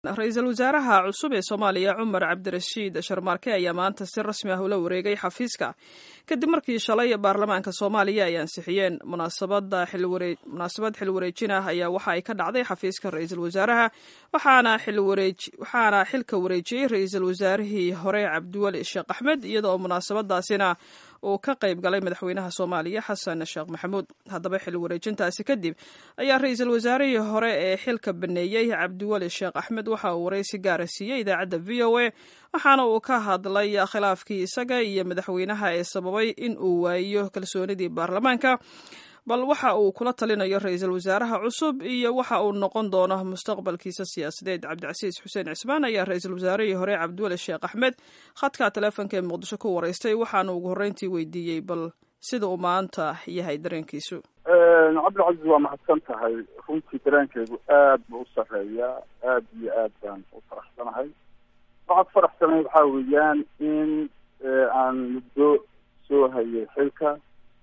ra-iisul wasaaraha cusub ee soomaaliya cumar cabdirashiid sharmaarke ayaa maanta si rasmi ah ula wareegay xafiiska kadib markii shalay baarlamaanka soomaaliya ay ansixiyeen munaasabad xil wareejin ah ayaa waxa ay ka dhacday xafiiska ra-iisul wasaaraha waxaana xilka wareejiyey ra-iisul wasaarihii hore cabdiweli sheekh axmed iyadoo munaasabadaasina uu ka qayb galay madaxweynaha soomaaliya xasan sheekh maxamuud haddaba xil wareejintaasi kadib ayaa ra-iisul wasaarihii hore ee xilka baneeyey cabdiweli sheekh axmed waxa uu waraysi gaara siiyey idaacadda v o a waxaana uu ka hadlay khilaafkii isaga iyo madaxweynaha ee sababay in uu waayo kalsoonidii baarlamaanka bal waxa uu kula talinayo ra-iisul wasaaraha cusub iyo waxa uu noqon doono mustaqbalkiisa siyaasadeed cabdicasiis xuseen cismaan ayaa ra-iisul wasaarihii hore cabdiweli sheekh axmed khadka taleefonka ee muqdisho ku waraystay waxaana ugu horreyntii weydiiyey bal sida uu maanta yahay dareenkiisu cabdilcaziz waa mahadsan tahay runtii dareenkaygu aad buu u sarreeyaa aad iyo aad baan u faraxsanahay waxaad faraxsanahay waxaa weeyaan in aan muddo soo hayay xilka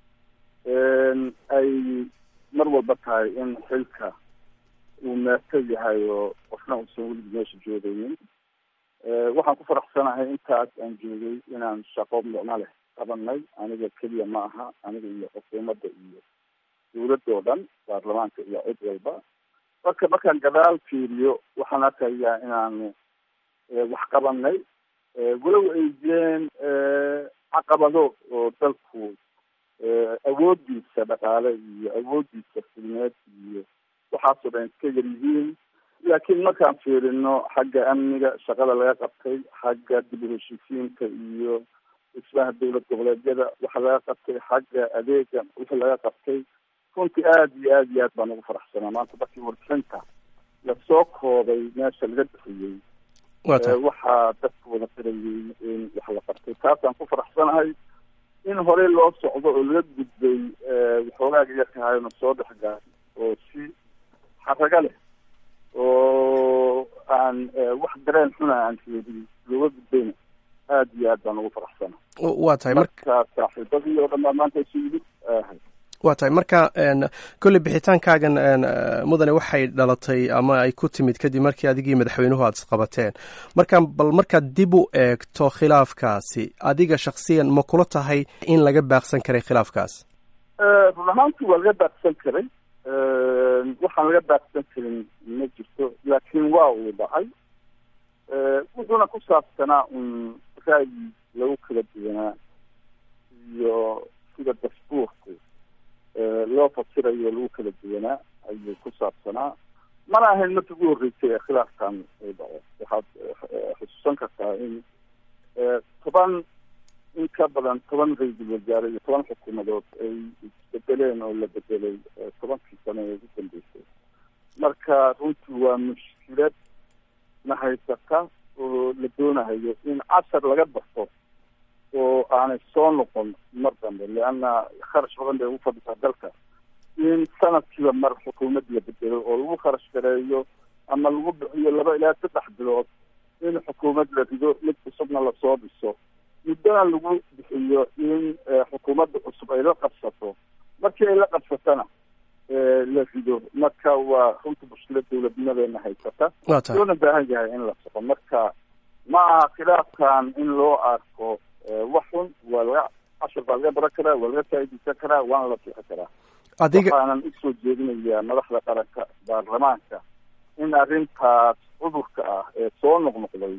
ay mar walba tahay in xilka uu meerto yahay oo qofna uusan weligi meesha joogaynin waxaan ku faraxsanahay intaas aan joogay inaan shaqo micno leh qabanay aniga keliya ma aha aniga iyo xukuumadda iyo dawladda oo dhan baarlamaanka iyo cid walba marka markaan gadaal fiiriyo waxaan arkayaa inaanu wax qabanay walow ay jireen caqabado oo dalku awoodiisa dhaqaale iyo awoodiisa fulmeed iyo waxaasoo dhan iska yar yihiin laakiin markaan fiirino xagga amniga shaqada laga qabtay xagga dib u heshiisiinta iyo dhismaha dowlad goboleedyada waxa laga qabtay xagga adeega wixii laga qabtay runtii aada iyo aad iyo aad baan ugu faraxsanaa maanta markii warxinta lasoo koobay meesha laga bixiyey waxaa dadku wada qirayay in wax la qabtay taasaan ku faraxsanahay in horey loo socdo oo laga gudbay waxoogaaga yarkahayona soo dhexgaay oo si xaraga leh oo aan wax dareen xuna aan reebin looga gudbayna aada iyo aad baan ugu faraxsana waa tahay marka saaxiibadii oo dhan baa maanta isu yimid waa tahay marka kolley bixitaankaagan mudane waxay dhalatay ama ay ku timid kadib markii adigii madaxweynuhu aada isqabateen marka bal markaad dib u eegto khilaafkaasi adiga shaksiyan ma kula tahay in laga baaqsan karay khilaafkaas run ahaanti waa laga baaqsan karay waxaan laga baaqsan karin ma jirto laakiin waa uu dhacay wuxuuna ku saabsanaa un ra'yi lagu kala duwanaa iyo sida dasbuurku loo fasirayo lagu kala duwanaa ayuu ku saabsanaa mana ahayn markii ugu horreysay ee khilaafkan uu dhaco waxaad xusuusan kartaa in toban in ka badan toban ra-iisul wasaare iyo toban xukuumadood ay isbedeleen oo la bedelay tobankii sano ee ugu dambeysay marka runtii waa mushkilad na haysata oo la doonahayo in cashar laga barto oo aanay soo noqon mar dambe leanna kharash badan bay ugu fadhisaa dalka in sanadkiiba mar xukuumad la bedelo oo lagu kharash gareeyo ama lagu bixiyo laba ilaa saddex bilood in xukuumad la rido mid cusubna lasoo dhiso muddona lagu bixiyo in xukuumadda cusub ay la qabsato markii ay la qabsatana la rido marka waa runta mushkilad dawladnimadeena haysata loona baahan yahay in la soco marka ma aha khilaafkan in loo arko wax xun waa laga cashar baa laga baran karaa waa laga faaideysan karaa waana la sixi karaa adiga waxaanan usoo jeedinayaa madaxda qaranka baarlamaanka in arrintaas cudurka ah ee soo noqnoqday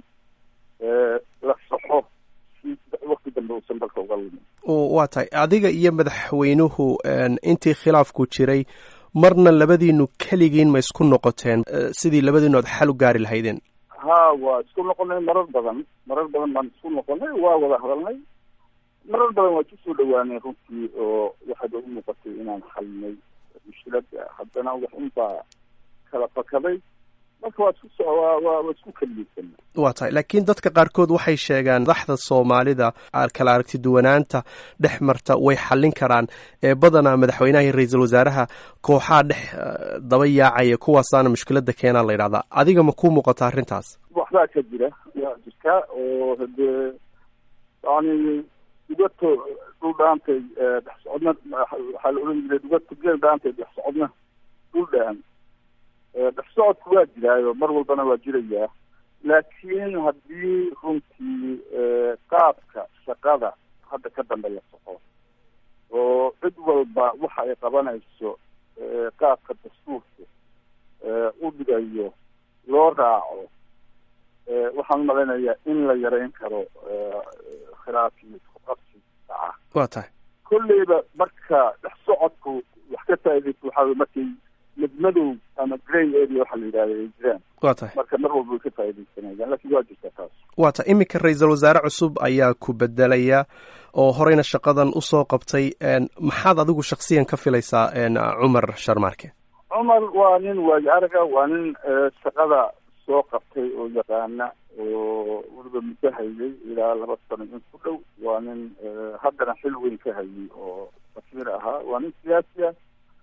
la saxo si wakti dambe uusan dalka uga lumin waa tahay adiga iyo madaxweynuhu intii khilaafku jiray marna labadiinu keligiin ma isku noqoteen sidii labadiinu aad xal u gaari lahaydeen ha waa isku noqonay marar badan marar badan baan isku noqonay waa wada hadalnay marar badan waa kusoo dhawaanay runtii oo waxaad ugu muuqatay inaan xalinay mushkilada haddana wax unbaa kala fakaday marka waa isku waa waa isku keliyeysan waa tahay laakiin dadka qaarkood waxay sheegaan madaxda soomaalida kala aragti duwanaanta dhex marta way xallin karaan ee badanaa madaxweynaha iyo ra-iisul wasaaraha kooxaa dhex daba yaacaya kuwaasaana mushkilada keenaa la yidhahdaa adiga ma ku muuqata arrintaas waxbaa ka jira waa jirta oo hadee yani dhugato dhul dhaantay dhex socodna waxaa la odhan jiray dhugato geel dhaantay dhex socodna dhul dhaan dhexsocodku waa jiraayo mar walbana waa jirayaa laakiin haddii runtii qaabka shaqada hadda ka dambe la soco oo cid walba waxa ay qabanayso qaabka dastuurka u dhigayo loo raaco waxaan umalaynayaa in la yareyn karo khilaaf iyo iskuqabsi dhaca waa tahay kolleyba marka dhex socodku wax ka faaidaysa waxaa wey markay madmadow ama grey area waxaa la yidhahda ay jiraan waa tahay marka mar walba way ka faaidaysanayaan lakin waa jirta taas waa tahay iminka ra-iisul wasaare cusub ayaa ku bedelaya oo horeyna shaqadan usoo qabtay maxaad adigu shaksiyan ka filaysaa cumar sharmaarke cumar waa nin waayo araga waa nin shaqada soo qabtay oo yaqaana oo weliba muddo hayay ilaa laba sano in ku dhow waa nin haddana xil weyn ka hayay oo wasiir ahaa waa nin siyaasi ah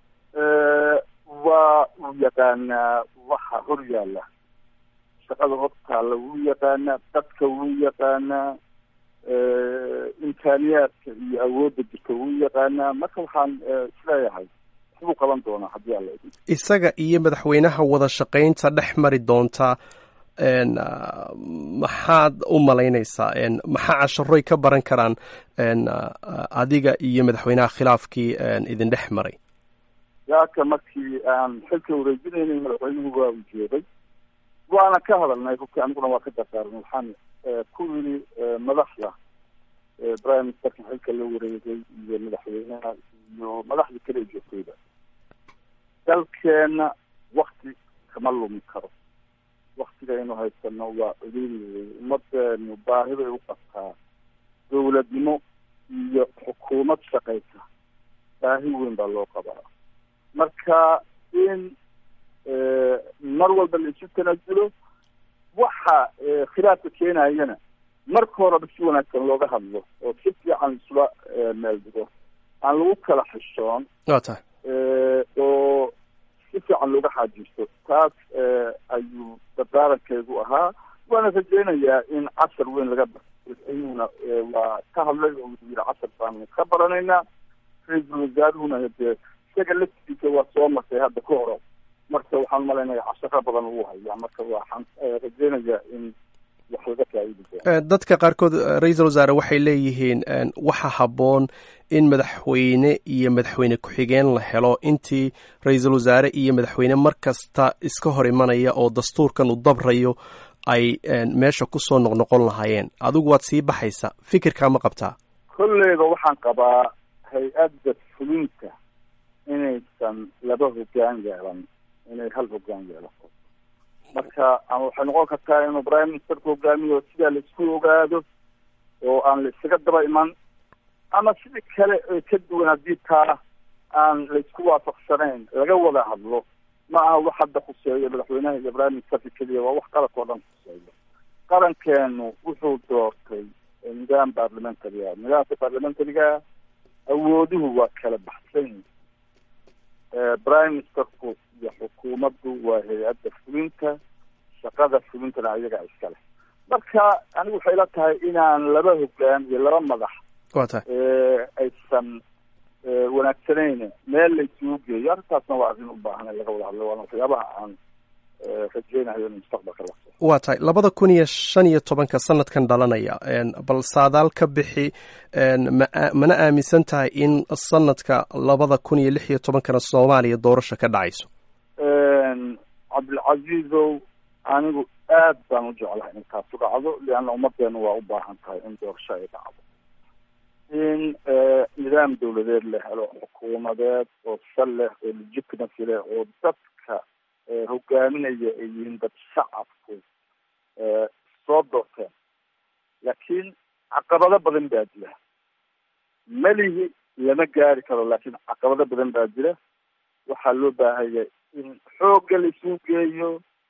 waa uu yaqaanaa waxa hor yaalla shaqada hortaalla wuu yaqaanaa dadka wuu yaqaanaa imkaaniyaadka iyo awoodda jirta wuu yaqaanaa marka waxaan isleeyahay waxbuu qaban doonaa haddii alla idin isaga iyo madaxweynaha wada shaqaynta dhex mari doonta maxaad u malaynaysaa maxaa casharoy ka baran karaan adiga iyo madaxweynaha khilaafkii idin dhex maray yaaka markii aan xilka wareejinaynay madaxweynuhu waa ujeeday waana ka hadalnay rugti aniguna waa ka dardaarnay waxaan ku yidhi madaxda prime ministerka xilka la wareegay iyo madaxweynaha iyo madaxda kale ee joogtayda dalkeena wakti kama lumi karo waktigaynu haysano waa cuduri wey ummadeenu baahi bay u qabtaa dawladnimo iyo xukuumad shaqaysa baahi weyn baa loo qabaa marka in mar walba la isu tanaasulo waxa khilaafka keenayana marka horeba si wanaagsan looga hadlo oo si fiican isula meeldigo aan lagu kala xishoon waa tahay oo si fiican looga xaajisto taas ayuu dardaarankeedu ahaa waana rajeynayaa in cashar weyn laga ayuuna waa ka hadlay oo yiri cashar baanu ka baranaynaa ra-iisul wasaaruhuna dee isaga laftiisa waa soo martay hadda ka horo marka waxaan umalaynaya casharo badan uu hayaa marka waxaan rajeynayaa in wax laga faaidi doono dadka qaarkood ra-iisul wasaare waxay leeyihiin waxa habboon in madaxweyne iyo madaxweyne ku-xigeen la helo intii ra-iisul wasaare iyo madaxweyne mar kasta iska hor imanaya oo dastuurkan u dabrayo ay meesha kusoo noqnoqon lahaayeen adigu waad sii baxaysa fikirkaa ma qabtaa kolleyba waxaan qabaa hay-adda fulinta inaysan laba hoggaan yeelan inay hal hoggaan yeelato marka ama waxay noqon kartaa inuu prime ministerka hogaamiyo sidaa la isku ogaado oo aan la isaga daba iman ama sidii kale ee ka duwan haddii taa aan la isku waafaqsanayn laga wada hadlo ma aha wax hadda khuseeyo madaxweynaha iyo prime ministerka keliya waa wax qaranka oo dhan khuseeyo qarankeenu wuxuu doortay nidaam parliamentary ah nidaamka parliamentariga awooduhu waa kala baxsan prime ministerku iyo xukuumaddu waa hay-adda fulinta shaqada fulintana ayagaa iskale marka anigu waxay la tahay inaan laba hoggaan iyo laba madax waa tahay aysan wanaagsanayn meel la isugu geeyo arrintaasna waa arrin u baahan in laga wada hadlo waana waxyaabaha aan rajeynayo in mustaqbalka la waa tahay labada kun iyo shan iyo tobanka sanadkan dhalanaya bal saadaal ka bixi ma mana aaminsan tahay in sanadka labada kun iyo lix iyo tobankana soomaaliya doorasha ka dhacayso cabdilcaziizow anigu aad baan u jeclahay in taasu dhacdo lianna ummadeenu waa u baahan tahay in doorasho ay dhacdo in nidaam dawladeed la helo xukuumadeed oo sal leh oo legitimacy leh oo dadka hogaaminaya ay yihiin dad shacabku soo doorteen laakiin caqabado badan baa jira melihi lama gaari karo laakiin caqabado badan baa jira waxaa loo baahaya in xoogga la isugu geeyo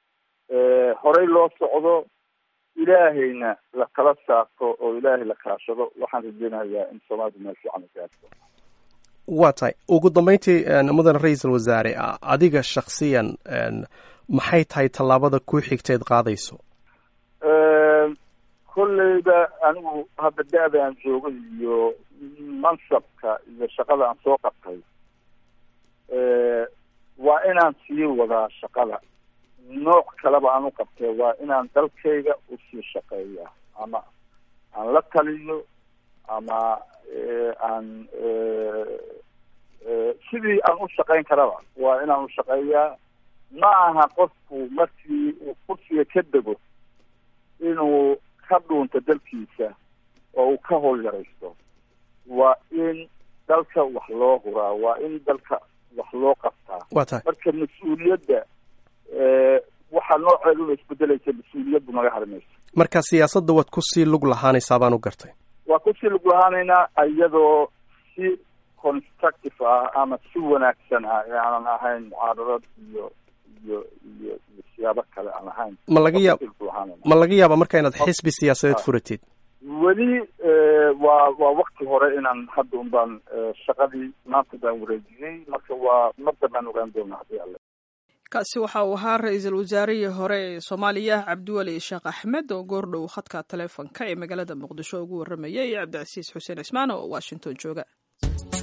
horey loo socdo ilaahayna la kala saarto oo ilaahay la kaashado waxaan rajeynayaa in soomaalidu meel fiican la gaarto waa tahay ugu dambeyntii mudan ra-iisul wasaare adiga shaksiyan maxay tahay tallaabada ku xigteed qaadayso kolleyba anigu hadda da-da aan joogo iyo mansabka iyo shaqada aan soo qabtay waa inaan sii wadaa shaqada nooc kaleba aan u qabtee waa inaan dalkayga usii shaqeeya ama aan la taliyo ama aan sidii aan u shaqayn karaba waa inaan u shaqeeyaa ma aha qofku markii uu kursiga ka dego inuu ka dhuunto dalkiisa oo uu ka howlyaraysto waa in dalka wax loo huraa waa in dalka wax loo qabtaa waa tahay marka mas-uuliyadda waxaa nooceeduna isbedelaysa mas-uuliyaddu naga harimayso marka siyaasadda waad kusii lug lahaanaysaa baan u gartay waa kusii lug lahaanaynaa iyadoo si constructive ah ama si wanaagsan ah ee aanan ahayn mucaaradad iyo iyo iyo iyo siyaabo kale aan ahayn ma laga yaab Kusii lug lahaanayna. ma laga yaaba marka inaad xisbi siyaasadeed furatid weli waa waa wakti hore inaan hadda un baan shaqadii maanta baan wareejiyey marka waa marda baan ogaan doonaa haddii alle kaasi waxa uu ahaa ra-iisul wasaarihii hore ee soomaaliya cabdiweli sheekh axmed oo goordhow khadka taleefonka ee magaalada muqdisho ugu waramayay cabdicasiis xuseen cismaan oo washington jooga